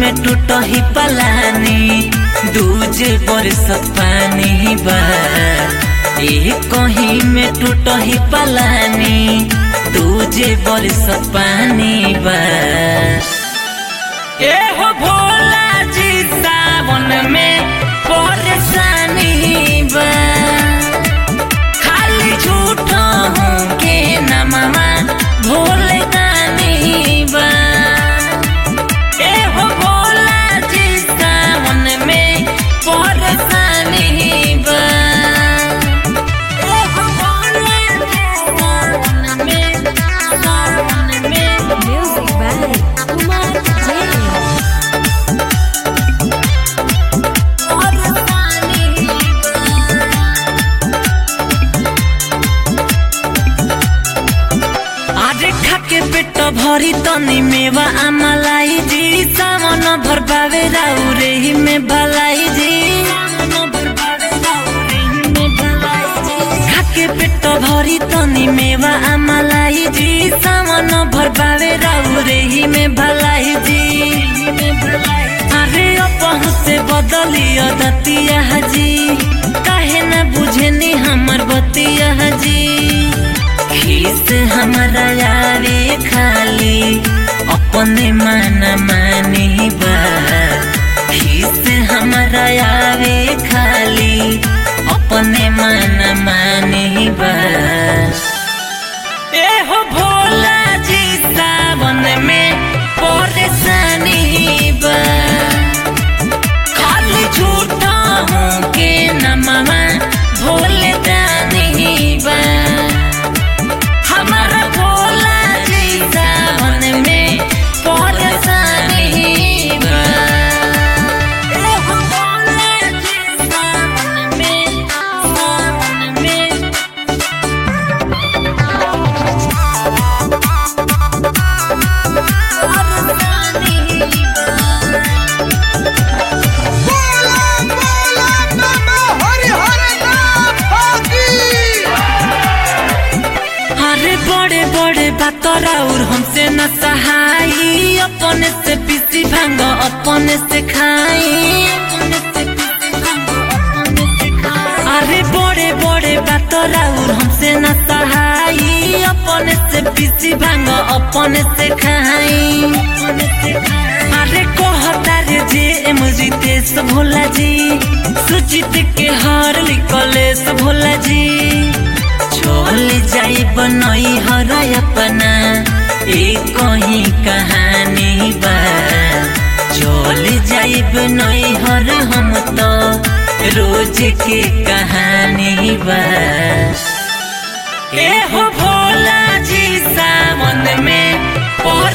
में टूट ही पलानी दूज बरसत पानी बा एक कहीं में टूट ही पलानी दूजे बरसत पानी बा ए हो भोला जी सावन में परेशानी बा खाली झूठ हूँ के नमवा भोले दानी बा ए हो भोला जी सावन में परेशानी बा ए हो भोला जी सावन में सावन में Music by Kumar Jain. अरे खाके पेट भरी तनी मेवा आमलाई जी सावन भर पावे राउरे ही में भलाई जी खाके पेट भरी तनी मेवा आमलाई जी सावन भर पावे राउरे ही में भलाई जी अरे अपहु से बदलियो दतिया जी काहे न बुझेनी हमर बतिया जी खीस हमारा यारे खाली अपने मन मानी बा खीस हमारा यारे खाली अपने मन मानी बा ए हो भोला जी सावन में परेशानी बा खाली झूठा हूँ के नमवा भोले दानी बा हमारा भोला जी सावन में परेशानी बा ए हो भोला जी सावन में सावन में बोला बोला नमः हरि हरि नाम होगी अरे बड़े बड़े बातर और हमसे न सहाई अपने से पीसी भांग अपने से खाई अरे बड़े बड़े बातर और हमसे न सहाई अपने से पीसी भांग अपने से खाई अरे कहता रे जे एम रितेश भोला जी सुचित के हर लिकलेश भोला जी चल जाई बनई हर अपना एक कहीं कहानी बा चल जाई बनई हर हम तो रोज के कहानी बा ए हो भोला जी सावन में